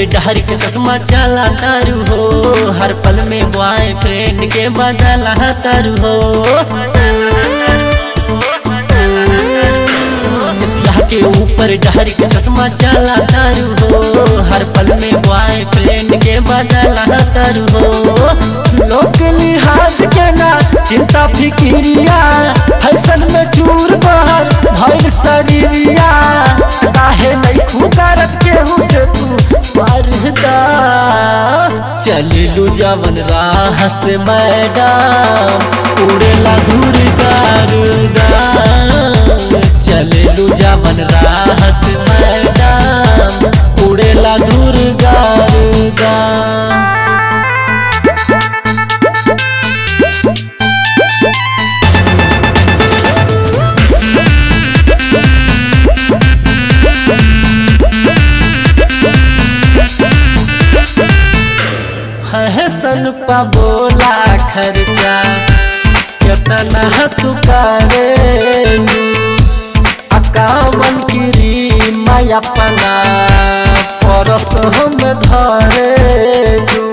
ऊपर डहर के चश्मा चला तारू हो हर पल में बॉयफ्रेंड के बदला तारू हो किसिया के ऊपर डहर के चश्मा चला तारू हो हर पल में बॉयफ्रेंड के बदला तारू हो लोग लिहाज के ना चिंता फिकिरिया फैशन में चूर बहल भइल शरीरिया काहे नहीं खुकारत केहू से तू पर्दा चलिलू जवन राह से मैडम उड़ेला धूर गारुदा चलिलू जवन राह से मैडम उड़ेला धूर गारुदा हसन पा बोला खर्चा कितना तू करेलू अकावन की मैं अपना परस हम धरेलू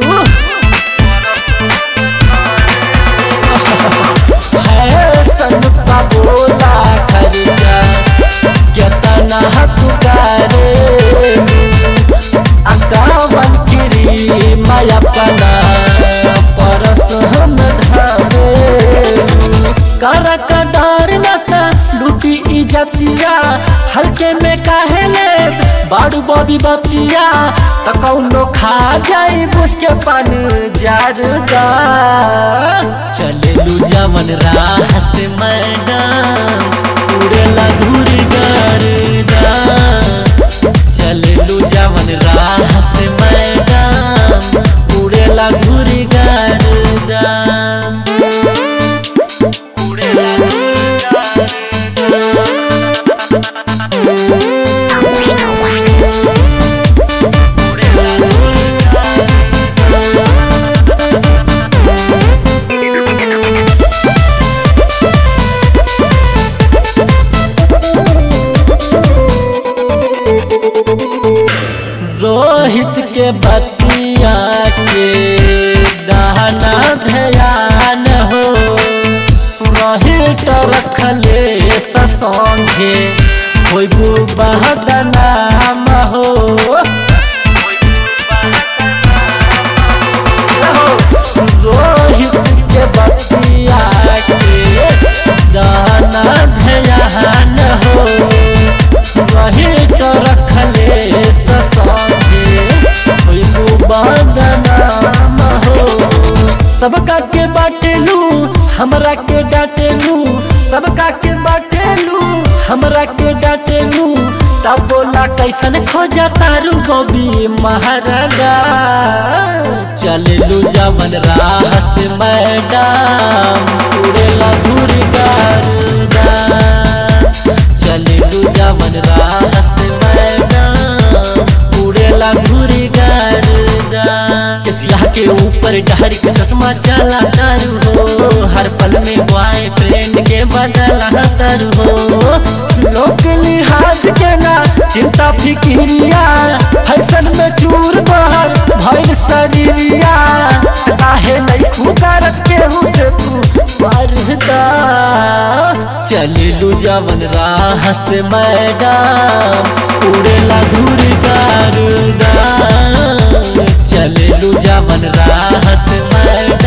हसन पा बोला खर्चा कितना तू करेलू अकावन गिरी माया पना परस हम धारे कर कदार लता लूटी इजतिया हल्के में काहे ले बाड़ू बॉबी बतिया त कौनो खा जाई बुझ के पान जारदा चले लू जवन राह से मैडम उड़ेला घूर गर्दा चललू जवन राह से मैडम उड़ेला घुरी गर्दा रोहित के बतिया के दहना ध्यान हो रोहित रखले ससंगे होइबू बहदनाम हो रोहित के बतिया के दहना ध्यान हो रोहित रखले ससंगे होइबू बदनाम हो सबका के बाटेलू हमरा के डाटेलू सबका के बाटेलू हमरा के डाटेलू तब बोला कैसन खोजा तारू गोबी महाराजा चललू जवन राह से मैडम उड़ेला धूर गारुदा चललू जवन राह से मैडम उड़ेला धूर गारुदा किसिया के ऊपर डहर के चश्मा चला तारू हो हर पल में बॉयफ्रेंड के बदला तारू हो लोग लिहाज के ना चिंता फिकिरिया फैशन में चूर बहल भइल शरीरिया काहे नहीं खुकारत केहू से तू पर्दा चलिलू जवन राह से मैडम उड़ेला धूर गारुदा चलिलू जवन राह से मैडम